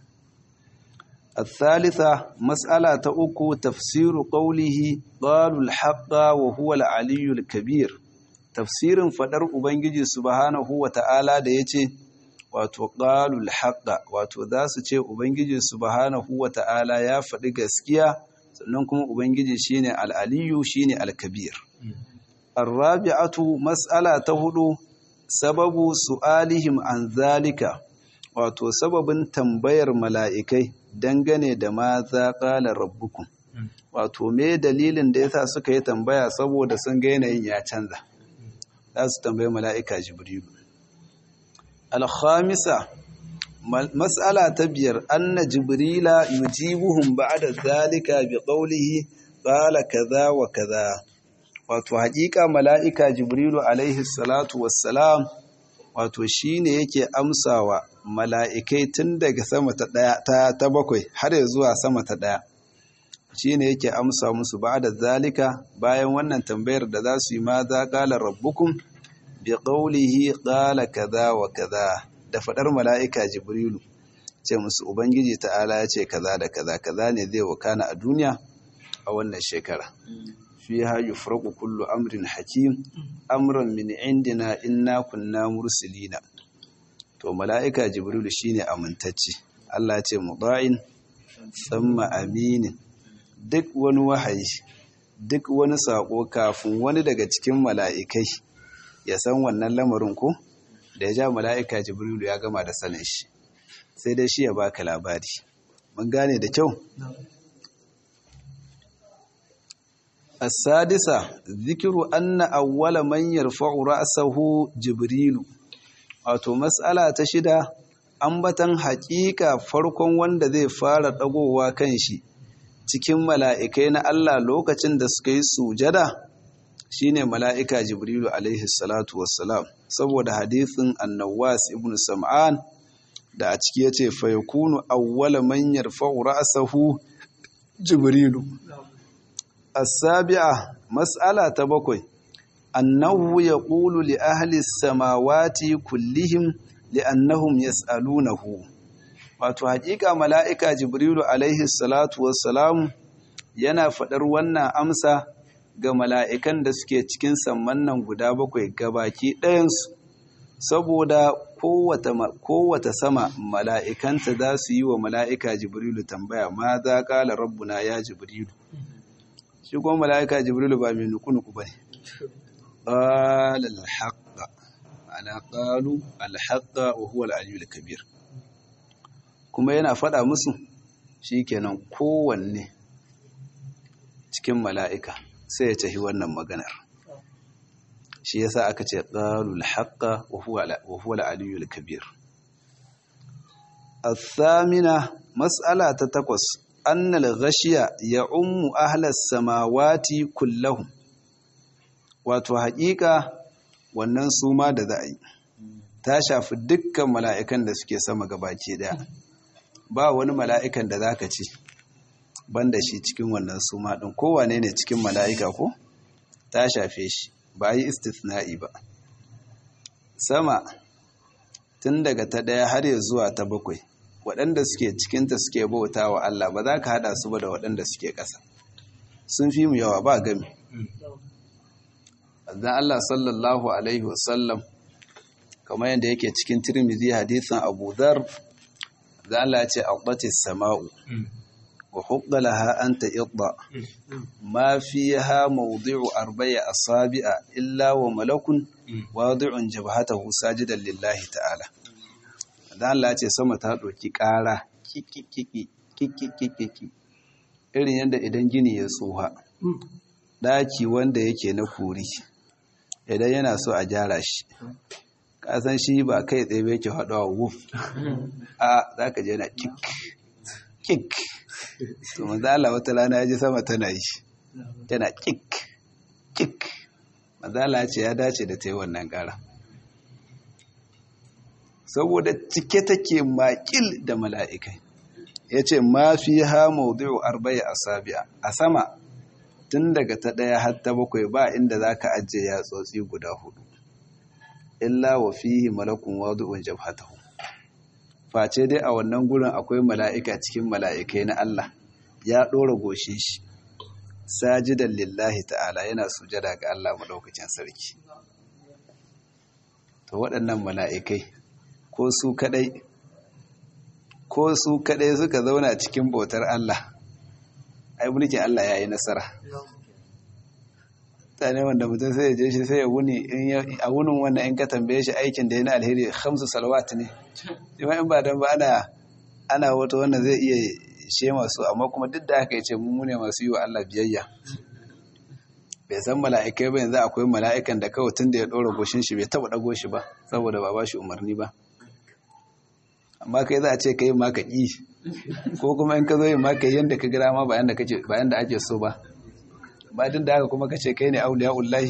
[SPEAKER 1] الثالثة مسألة أكو تفسير قوله قالوا الحق وهو العلي الكبير تفسير فدر أبنجي سبحانه وتعالى ديتي wato qalul haqqa wato za su ce ubangiji subhanahu wata'ala ya faɗi gaskiya sannan kuma ubangiji shine al-aliyu shine al-kabir ar-rabi'atu mas'ala ta hudu sababu su'alihim an zalika wato sababin tambayar mala'ikai dangane da ma za ƙala rabbukun wato me dalilin da yasa suka yi tambaya saboda sun ga yanayin ya canza za su tambayi mala'ika jibrilu alhamisa mas'ala ta biyar anna jibrila yujibuhum ba'da zalika bi qawlihi qala kaza wa kaza wato haƙiƙa mala'ika jibrilu alaihi salatu wassalam wato shine yake amsawa mala'ikai tun daga sama ta ɗaya ta, ta bakwai har ya zuwa sama ta ɗaya shi ne yake amsa musu ba da zalika bayan wannan tambayar da za su yi ma za ƙala rabbukun bi ƙaulihi ƙala kaza wa kaza da faɗar mala'ika jibrilu ce musu ubangiji ta'ala ya ce kaza da kaza kaza ne zai wakana a duniya a wannan shekara fi ha yufraku kullu amrin hakim amran min indina inna kunna mursilina to mala'ika jibrilu shine amintacce Allah ce muda'in tsamma aminin duk wani wahayi duk wani sako kafin wani daga cikin mala'ikai ya san wannan lamarin ko da ya ja mala'ika jibrilu ya gama da sanin shi sai dai shi ya baka labari mun gane da kyau السادسة ذكر أن أول من يرفع رأسه جبريل wato matsala ta shida ambatan haƙiƙa farkon wanda zai fara ɗagowa kan shi cikin mala'ikai na Allah lokacin da suka yi sujada shine mala'ika jibrilu alaihi salatu wassalam saboda hadithin annawas ibn sam'an da a ciki yace fa yakunu awwala man yarfa'u ra'sahu jibrilu as-sabi'a mas'ala ta bakwai أنه يقول لأهل السماوات كلهم لأنهم يسألونه wato haƙiƙa mala'ika jibrilu alaihi salatu wassalam yana faɗar wannan amsa ga mala'ikan da suke cikin samman nan guda bakwai gabaki ɗayansu saboda kowata sama mala'ikanta za su yi wa mala'ika jibrilu tambaya ma za ƙala rabbuna ya jibrilu shi kuma mala'ika jibrilu ba mai nuku-nuku ba ne قال الحق أنا قالوا الحق وهو العلي الكبير kuma yana faɗa musu shikenan kowanne cikin mala'ika sai ya tafi wannan maganar shi yasa aka ce qalul haqqa wa huwa al-aliyyul kabir الثامنة مسألة تتقص أن الغشية يعم أهل السماوات كلهم wato haƙiƙa wannan suma da za a yi ta shafi dukkan mala'ikan da suke sama gabaki daya ba wani mala'ikan da za ka ci banda shi cikin wannan suma ɗin kowane ne cikin mala'ika ko ta shafe shi ba yi istithna'i ba sama tun daga ta ɗaya har ya zuwa ta bakwai waɗanda suke cikinta suke bauta wa Allah ba za ka haɗa su ba da waɗanda suke ƙasa sun fi mu yawa ba gami azan Allah sallallahu alaihi wasallam kamar yadda yake cikin tirmidhi hadisin Abu Dhar da Allah ya ce aqbatis sama'u wa huqqalaha anta idda ma fiha mawdi'u arba'i asabi'a illa wa malakun wadi'un jabhatahu sajidan lillahi ta'ala da Allah ya ce sama ta doki ƙara kikikiki kikikiki irin yadda idan gini ya tsoha daki wanda yake na kuri idan yana so a gyara shi kasan shi ba kai tsaye bai ke haɗuwa wuf a za ka je na kik kik to mazala wata rana ya ji sama tana yi tana kik kik mazala ce ya dace da ta yi wannan ƙara saboda cike take makil da mala'ikai ya ce ma fi ha maudu'u arba'i a sabi'a a sama tun daga ta ɗaya har ta bakwai ba inda za ka ajiye yatsotsi guda hudu illa wa fihi malakun wadu'un jabhatahu face dai a wannan gurin akwai mala'ika cikin mala'ikai na Allah ya ɗora goshe shi sajidan lillahi ta'ala yana sujada ga Allah maɗaukacin sarki to waɗannan mala'ikai ko su kaɗai ko su kaɗai suka zauna cikin bautar Allah ai mulkin Allah ya yi nasara ta ne wanda mutum sai ya je shi sai ya wuni a wunin wannan in ka tambaye shi aikin da ya na alheri hamsu salawat ne jima in ba don ba ana ana wata wannan zai iya she masu amma kuma duk da haka ya ce mu ne masu yi wa Allah biyayya bai san mala'ikai ba yanzu akwai mala'ikan da kawai tun da ya ɗora goshin shi bai taɓa ɗago shi ba saboda ba ba shi umarni ba amma kai za a ce ka yi ma ka ƙi ko kuma in ka zo yin ma ka yi yadda ka gira ma bayan da ake so ba ba din da haka kuma ka ce kai ne auliya ullahi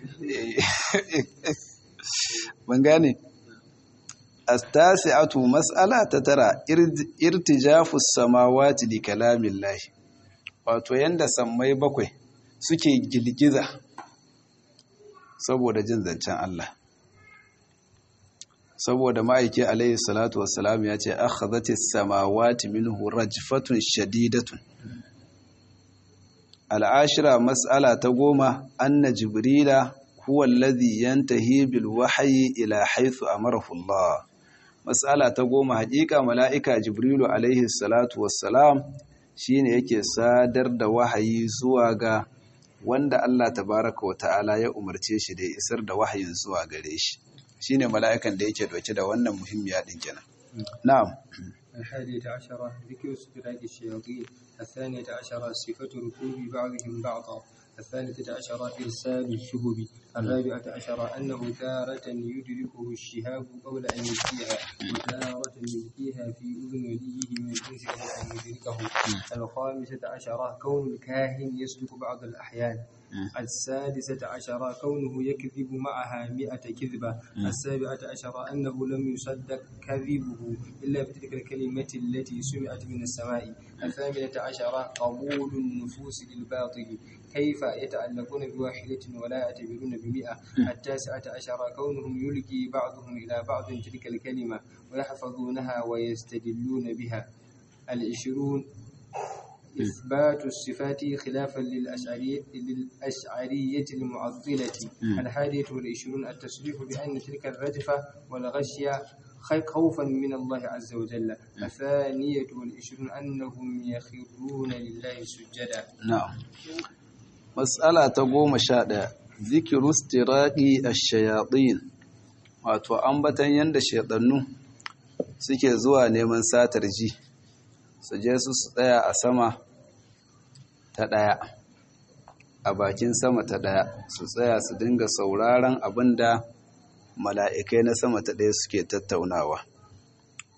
[SPEAKER 1] ban gane astasi'atu mas'ala ta tara irtijafu samawati li kalamillahi wato yanda sammai bakwai suke girgiza saboda jin zancen Allah saboda ma'aiki alaihi salatu wassalam ya ce akhadhatis samawati minhu rajfatun shadidatun al'ashira mas'ala ta goma anna jibrila huwa alladhi yantahi bil wahyi ila haythu amarahu Allah mas'ala ta goma haƙiƙa mala'ika jibrilu alaihi salatu wassalam shine yake sadar da wahayi zuwa ga wanda Allah tabaraka wa ta'ala ya umarce shi da ya isar da wahayin zuwa gare shi shine mala'ikan da yake dauke da wannan muhimmiya din kenan na'am
[SPEAKER 2] الحادية عشرة ذكر استدراج الشياطين الثانية عشرة صفة ركوب بعضهم بعضا الثالثة عشرة إرسال الشهب الرابعة عشرة أنه تارة يدركه الشهاب قبل أن يلقيها وتارة يلقيها في أذن وليه من الإنس قبل أن يدركه الخامسة عشرة كون الكاهن يسلك بعض الأحيان السادسة عشرة كونه يكذب معها مئة كذبة السابعة عشرة أنه لم يصدق كذبه إلا بتلك الكلمة التي سمعت من السماء الثامنة عشرة قبول النفوس للباطل كيف يتعلقون بواحدة ولا يعتبرون بمئة التاسعة عشرة كونهم يلقي بعضهم إلى بعض تلك الكلمة ويحفظونها ويستدلون بها العشرون إثبات الصفات خلافا للأشعرية, للأشعرية المعطلة الحادية والعشرون التصريح بأن تلك الرجفة والغشية خوفا من الله عز وجل الثانية والعشرون أنهم يخرون لله سجدا
[SPEAKER 1] نعم مسألة تقوم شاء ذكر استراء الشياطين wato ambatan yanda shaidannu suke zuwa neman satar ji su je su su tsaya a sama ta ɗaya a bakin sama ta ɗaya su tsaya su dinga sauraron abin da mala'ikai na sama ta ɗaya suke tattaunawa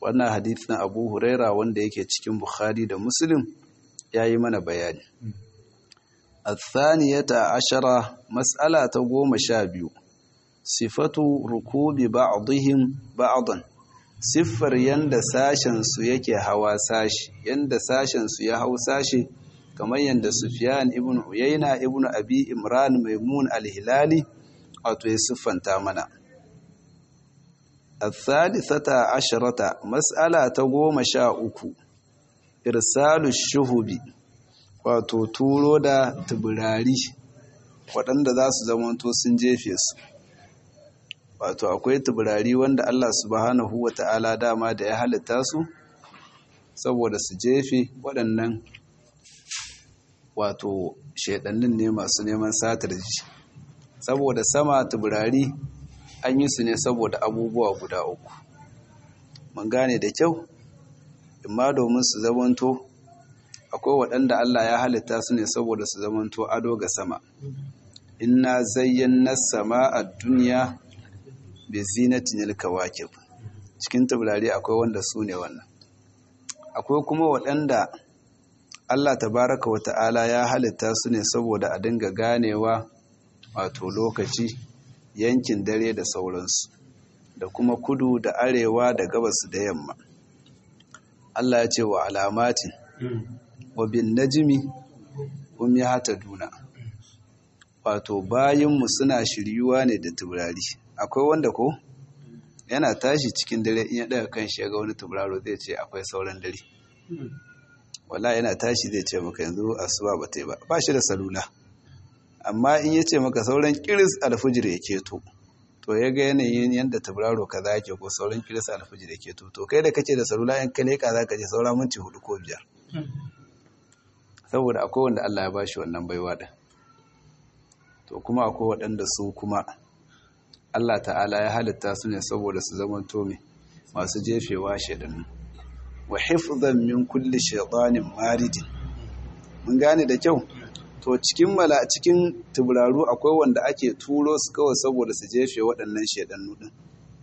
[SPEAKER 1] wannan hadithin abu huraira wanda yake cikin bukhari da muslim ya yi mana bayani الثانية عشرة مسألة قوم شابيو صفة ركوب بعضهم بعضا siffar yanda sashensu yake hawa sashi yanda sashensu ya hau sashi kamar yanda Sufyan ibn Uyayna ibn Abi Imran Maimun al-Hilali wato ya siffanta mana الثالثة عشرة مسألة تقوم شاء uku irsalu shuhubi wato turo da tubirari waɗanda za su zamanto sun jefe su wato akwai tubirari wanda Allah subhanahu wa ta'ala dama da ya halitta su saboda su jefe waɗannan wato shaidannin ne masu neman satar ji saboda sama tubirari an yi su ne saboda abubuwa guda uku mun gane da kyau imma domin su zamanto akwai waɗanda Allah ya halitta su ne saboda su zamanto ado ga sama inna zayyana sama a duniya bi zinatin alkawakib cikin taurari akwai wanda su ne wannan akwai kuma waɗanda Allah tabaraka wa ta'ala ya halitta su ne saboda a dinga ganewa wato lokaci yankin dare da sauransu da kuma kudu da arewa da gabas da yamma Allah ya ce wa alamatin wa bin najmi hum yahtaduna wato bayinmu suna shiryuwa ne da taurari akwai wanda ko yana tashi cikin dare in ya daga kan shi ga wani tauraro zai ce akwai sauran dare wala yana tashi zai ce maka yanzu asuba ba ta yi ba ba shi da salula amma in ya ce maka sauran kiris alfijir ya keto to ya ga yanayin yadda tauraro kaza yake ko sauran kiris alfijir ya keto to kai da kace da salula in ka leka za ka je saura minti hudu ko biyar saboda akwai wanda Allah ya bashi wannan baiwa da to kuma akwai waɗanda su kuma Allah ta'ala ya halitta su ne saboda su zama tome masu jefewa shaidannu wa hifzan min kulli shaytanin maridin mun gane da kyau to cikin mala cikin tuburaru akwai wanda ake turo su kawai saboda su jefe waɗannan shaidannu din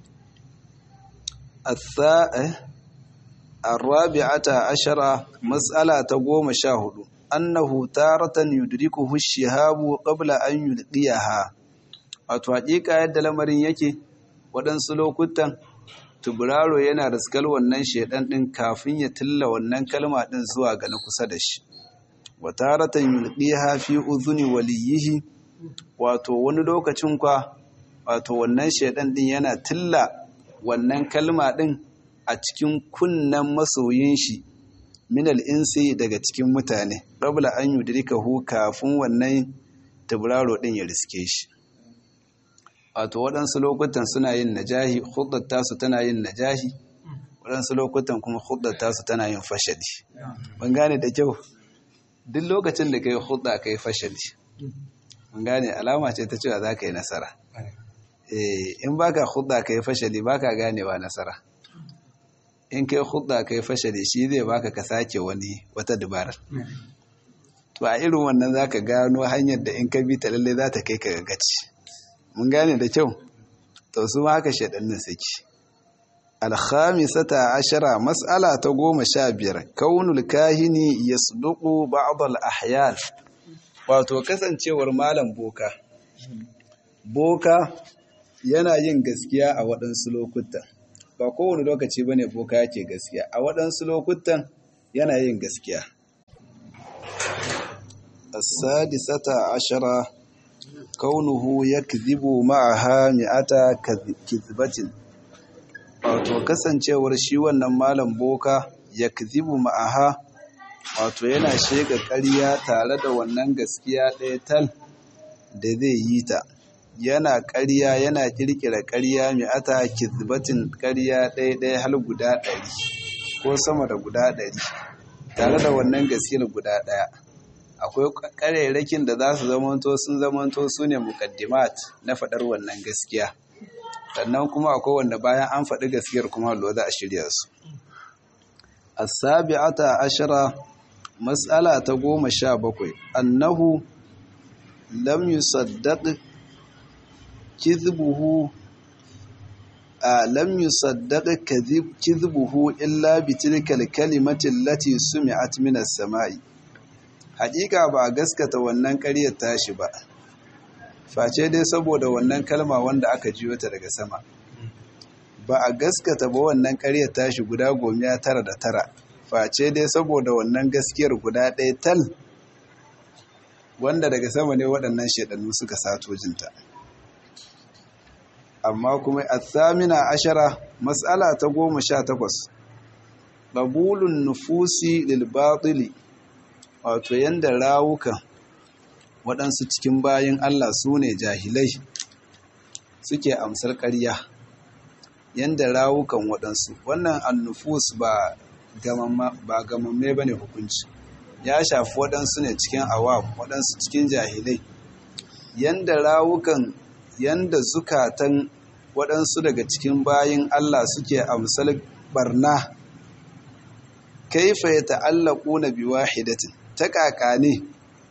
[SPEAKER 1] الرابعة عشرة مسألة تقوم شاهد أنه تارة يدركه الشهاب قبل أن يلقيها wato haƙiƙa yadda lamarin yake waɗansu lokutan tuburaro yana riskar wannan shaidan ɗin kafin ya tilla wannan kalma ɗin zuwa ga na kusa da shi wataratan yulqiha fi uzuni waliyihi wato wani lokacin kwa wato wannan shaidan ɗin yana tilla wannan kalma ɗin a cikin kunnen masoyin shi minal insi daga cikin mutane rabla an yudrikahu kafin wannan tuburaro ɗin ya riske shi wato waɗansu lokutan suna yin najahi hudar tasu tana yin najahi waɗansu lokutan kuma hudar tasu tana yin fashadi ban gane da kyau duk lokacin da ka yi hudda ka yi fashadi ban gane alama ce ta cewa za ka yi nasara in ba ka hudda ka yi fashadi ba ka ganewa nasara in ka yi hudda ka yi fashadi shi zai baka ka sake wani wata dabarar to a irin wannan za ka gano hanyar da in ka bi ta lallai za ta kai ka gaci mun gane da kyau to su ma haka shaɗannin suke alhamisata ashara mas'ala ta goma sha biyar kaunul kahini ya suduku ba'adal ahyal wato kasancewar malam boka boka yana yin gaskiya a waɗansu lokutan ba kowane lokaci bane boka yake gaskiya a waɗansu lokutan yana yin gaskiya السادسة عشرة kaunuhu ya kizibu ma'aha mi'ata kizbatin wato kasancewar shi wannan malam boka ya kizibu ma'aha wato yana shega ƙarya tare da wannan gaskiya ɗaya tal da zai yi ta yana ƙarya yana ƙirƙira ƙarya mi'ata kizbatin ƙarya ɗaya ɗaya har guda ɗari ko sama da guda ɗari tare da wannan gaskiyar guda ɗaya akwai ƙarairakin da za su zamanto sun zamanto su ne mukaddimat na faɗar wannan gaskiya sannan kuma akwai wanda bayan an faɗi gaskiyar kuma lo za a shirya su as-sabi'ata ashara mas'ala ta goma sha bakwai annahu lam yusaddaq kizbuhu lam yusaddaq kadhibuhu illa bi tilka al-kalimati allati sumi'at min as-sama'i haƙiƙa ba a gaskata wannan ƙaryar tashi ba face dai saboda wannan kalma wanda aka jiyo ta daga sama ba a gaskata ba wannan ƙaryar tashi guda gomiya tara da tara face dai saboda wannan gaskiyar guda ɗaya tal wanda daga sama ne waɗannan shaɗannu suka sato jinta amma kuma a tsamina ashara matsala ta goma sha takwas ƙabulun nufusi lilbaɗili wato yadda rawukan waɗansu cikin bayan Allah su ne jahilai suke amsar ƙarya yadda rawukan waɗansu wannan annufus ba gamamme ba ne hukunci ya shafi waɗansu ne cikin awam waɗansu cikin jahilai yadda rawukan yadda zukatan waɗansu daga cikin bayan Allah suke amsar barna kaifa ya ta'allaku na biwahidatin ta ƙaƙa ne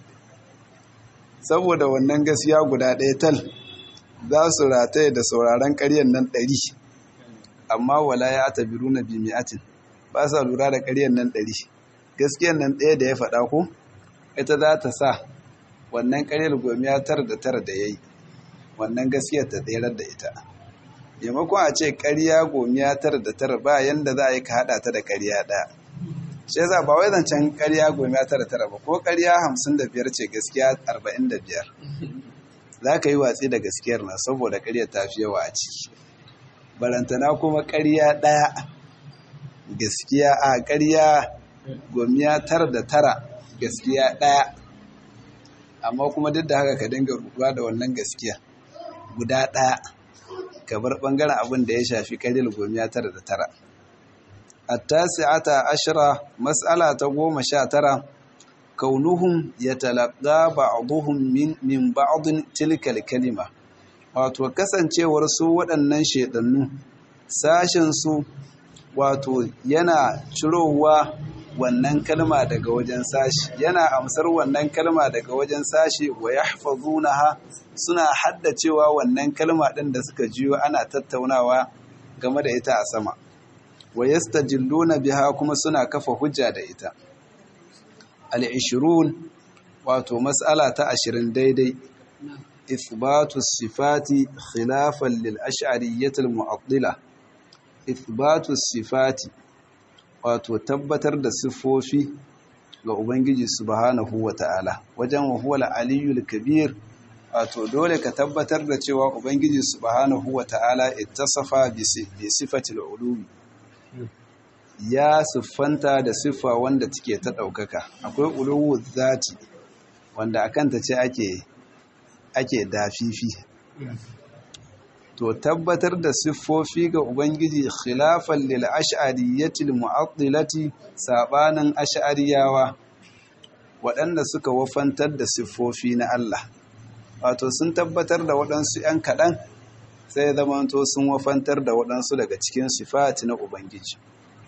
[SPEAKER 1] saboda wannan gaskiya guda ɗaya tal za su rataye da sauraron ƙaryar nan ɗari amma wala ya ta biru na bimiyatin ba sa lura da ƙaryar nan ɗari gaskiyar nan ɗaya da ya faɗa ko ita za ta sa wannan ƙaryar gomiya tara da tara da ya yi wannan gaskiyar ta tserar da ita maimakon a ce ƙarya gomiya tara da tara ba yanda za a yi ka haɗa ta da ƙarya ɗaya shi yasa ba wai zancen ƙarya goma tara tara ba ko ƙarya hamsin da biyar ce gaskiya arba'in da biyar za ka yi watsi da gaskiyar na saboda ƙarya ta fi yawa a ciki barantana kuma ƙarya ɗaya gaskiya a ƙarya gomiya tara da tara gaskiya ɗaya amma kuma duk da haka ka dinga rubuwa da wannan gaskiya guda ɗaya ka bar ɓangaren abin da ya shafi ƙaryar gomiya tara da tara التاسعة عشرة مسألة تقوم شاترة كونهم يتلقى بعضهم من, من بعض تلك الكلمة wato kasancewar su waɗannan shaidannu sashensu wato yana cirowa wannan kalma daga wajen sashi yana amsar wannan kalma daga wajen sashi wa yahfazunaha suna haddacewa wannan kalma ɗin da suka jiyo ana tattaunawa game da ita a sama wa yastajilluna biha kuma suna kafa hujja da ita al-20 wato mas'ala ta 20 daidai ithbatu sifati khilafan lil ash'ariyyah al-mu'attila ithbatu sifati wato tabbatar da sifofi ga ubangiji subhanahu wata'ala wajen wa huwa al-aliyyul kabir wato dole ka tabbatar da cewa ubangiji subhanahu wata'ala ittasafa bi sifati al-ulumi ya siffanta da siffa wanda take ta ɗaukaka akwai uluwu zati wanda a kanta ce ake ake dafifi to tabbatar da siffofi ga ubangiji khilafan lil ash'ariyatil mu'attilati sabanin ash'ariyawa waɗanda suka wafantar da siffofi na Allah wato sun tabbatar da waɗansu 'yan kaɗan sai zamanto sun wafantar da waɗansu daga cikin sifati na ubangiji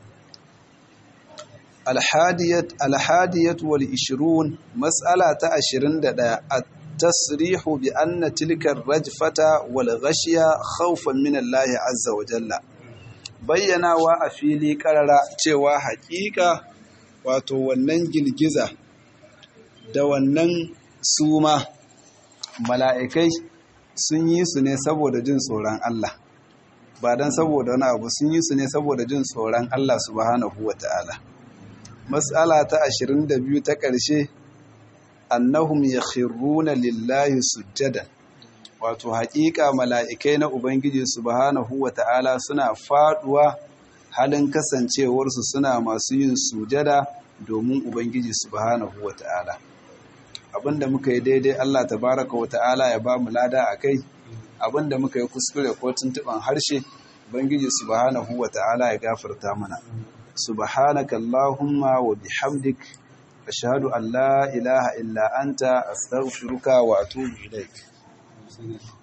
[SPEAKER 1] alhadiyat wal ishirun mas'ala ta ashirin da ɗaya a tasrihu bi anna tilkar rajfata wal ghashiya khawfan min Allah azza wa jalla bayyanawa a fili karara cewa haƙiƙa wato wannan girgiza da wannan suma mala'ikai sun yi su ne saboda jin tsoron Allah ba don saboda wani abu sun yi su ne saboda jin tsoron Allah subhanahu wa ta'ala matsala ta 22 ta ƙarshe annahum yakhruna lillahi sujjadan wato haƙiƙa mala'ikai na ubangiji subhanahu wa ta'ala suna faduwa halin kasancewarsu suna masu yin sujada domin ubangiji subhanahu wa ta'ala abinda muka yi daidai Allah tabaraka wa ta'ala ya ba mu lada a kai abinda muka yi kuskure ko tuntuban harshe ubangiji subhanahu wa ta'ala ya gafarta mana subhanaka allahumma wa bihamdik ashhadu an la ilaha illa anta astaghfiruka wa atubu ilaik